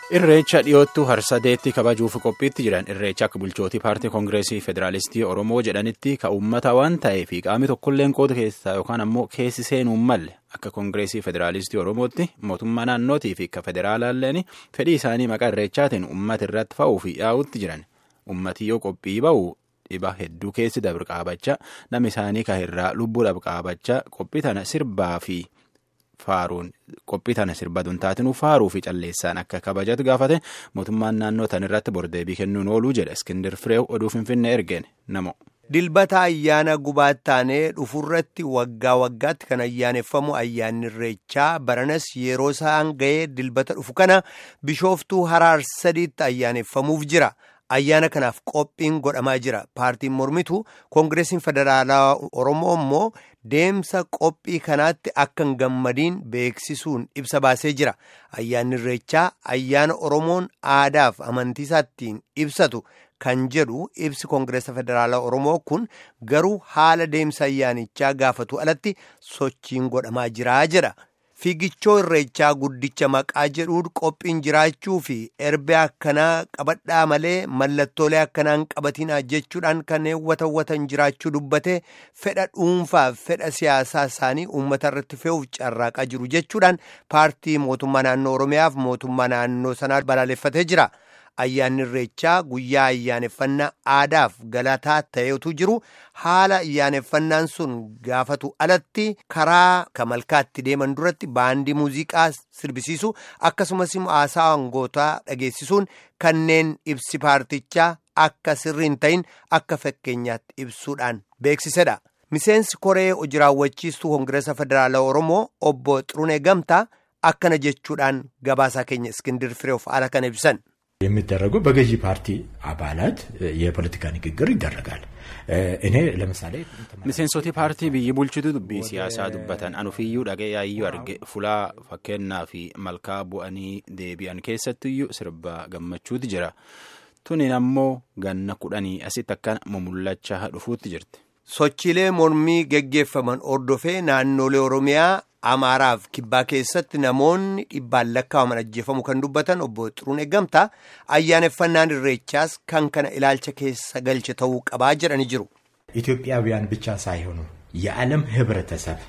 Irreecha dhiyoottuu harsadeetti kabajuuf qophiitti jiran irreecha akka bulchootii paartii koongireesii federaalistii Oromoo jedhanitti ka uummata waan ta'eef qaamni tokkolleen qooda keessaa yookaan ammoo keessi seenuun malle akka koongireesii federaalistii Oromootti mootummaa naannootii fi akka federaalaalleen fedhii isaanii maqaa irreechaatiin uummata irratti fa'uu fi yaa'utti jiran uummati yoo qophii ba'u dhiba hedduu keessi dabr qaabachaa namni isaanii kahirraa lubbuudhaaf qaabachaa qophii tana sirbaa fi. Faaruun qophii tana sirba duntaatinuu faaruu fi calleessaan akka kabajatu gaafate mootummaan naannoo tan irratti bordeebii kennuun ooluu jedha Iskindir Fireew oduu Finfinnee ergeen namo. Dilbata ayyaana gubaatti taanee dhufurratti waggaa waggaatti kan ayyaaneffamu ayyaanni irreechaa baranas yeroo isaan ga'ee dilbata dhufu kana bishooftuu haraar sadiitti ayyaaneffamuuf jira. Ayyaana kanaaf qophiin godhamaa jira. Paartiin mormitu koongireesiin federaalaa Oromoo immoo deemsa qophii kanaatti akka hin gammadiin beeksisuun ibsa baasee jira. Ayyaanni irreechaa ayyaana Oromoon aadaaf amantiisaa ittiin ibsatu kan jedhu ibsi koongireesa federaalaa Oromoo kun garuu haala deemsa ayyaanichaa gaafatu alatti sochiin godhamaa jira jedha. Fiigichoo irreechaa guddicha maqaa jedhuun qophiin jiraachuu fi erbee akkanaa qabadhaa malee mallattoolee akkanaan qabatinaa jechuudhaan kan hawwatan jiraachuu dubbate fedha dhuunfaaf fedha siyaasaa isaanii uummata irratti fe'uuf carraaqaa jiru jechuudhaan paartii mootummaa naannoo Oromiyaaf mootummaa naannoo sanaa balaaleffatee jira. Ayyaanni irreechaa guyyaa ayyaaneffannaa aadaaf galataa ta'etu jiru haala ayyaaneffannaan sun gaafatu alatti karaa kamalkaatti deeman duratti baandii muuziqaa sirbisiisu akkasumas haasaa angootaa dhageessisuun kanneen ibsi paartichaa akka sirrii hin ta'in akka fakkeenyaatti ibsuudhaan beeksisedha. Miseensi koree hojii raawwachiistuu koongireesa federaalaa Oromoo obbo Xirunee Gamtaa akkana jechuudhaan gabaasaa keenya Iskindir Fireew haala kana ibsan. የሚደረገው በገዢ ፓርቲ አባላት የፖለቲካ ንግግር ይደረጋል። እኔ ለምሳሌ miseensoti paartii biyyi bulchitu dubbii siyaasaa dubbatan anufiyyuu dhagee yaayyuu arge fulaa fakkeenyaa fi malkaa bu'anii deebi'an keessattiyyuu sirba gammachuuti jira tunin ammoo ganna kudhanii asitti akkana mumullachaa dhufuutti jirti. Sochiilee mormii geggeeffaman ordofee naannolee Oromiyaa Amaaraaf kibbaa keessatti namoonni dhibbaan lakkaa'aman ajjeefamu kan dubbatan obbo Xirunee Gamtaa ayyaaneffannaan irreechaas kan kana ilaalcha keessa galche ta'uu qabaa jedhanii jiru. ኢትዮጵያውያን ብቻ ሳይሆኑ የዓለም ህብረተሰብ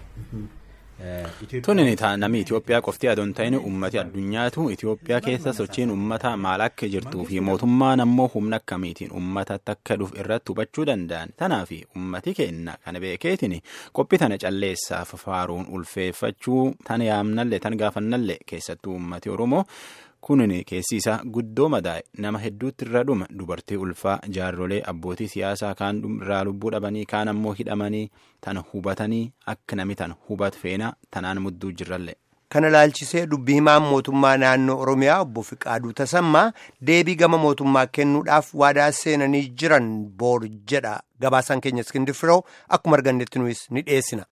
Tunin namni Itoophiyaa qofti adoon ta'in uummati addunyaatu Itoophiyaa keessa sochiin uummata maal akka jirtuu fi mootummaan ammoo humna akkamiitiin uummatatti akka dhufu irratti hubachuu danda'an. Tanaaf uummati kenna kana beekeetiin qophii tana calleessaaf faaruun ulfeeffachuu tan yaamnallee tan gaafannallee keessattuu uummati Oromoo kunin keessi isaa guddoo madaa'e nama hedduutti irra dhuma dubartii ulfaa jaarrolee abbootii siyaasaa kaan irraa lubbuu dhabanii kaan ammoo hidhamanii tan hubatanii akka nami tan hubat feenaa tanaan mudduu jirrallee. Kana ilaalchisee dubbii himaan mootummaa naannoo Oromiyaa obbo Fiqaaduu Tasammaa deebii gama mootummaa kennuudhaaf waadaa seenanii jiran boor jedha gabaasaan keenya Iskindir Fireew akkuma argannetti nuyis ni dhiyeessina.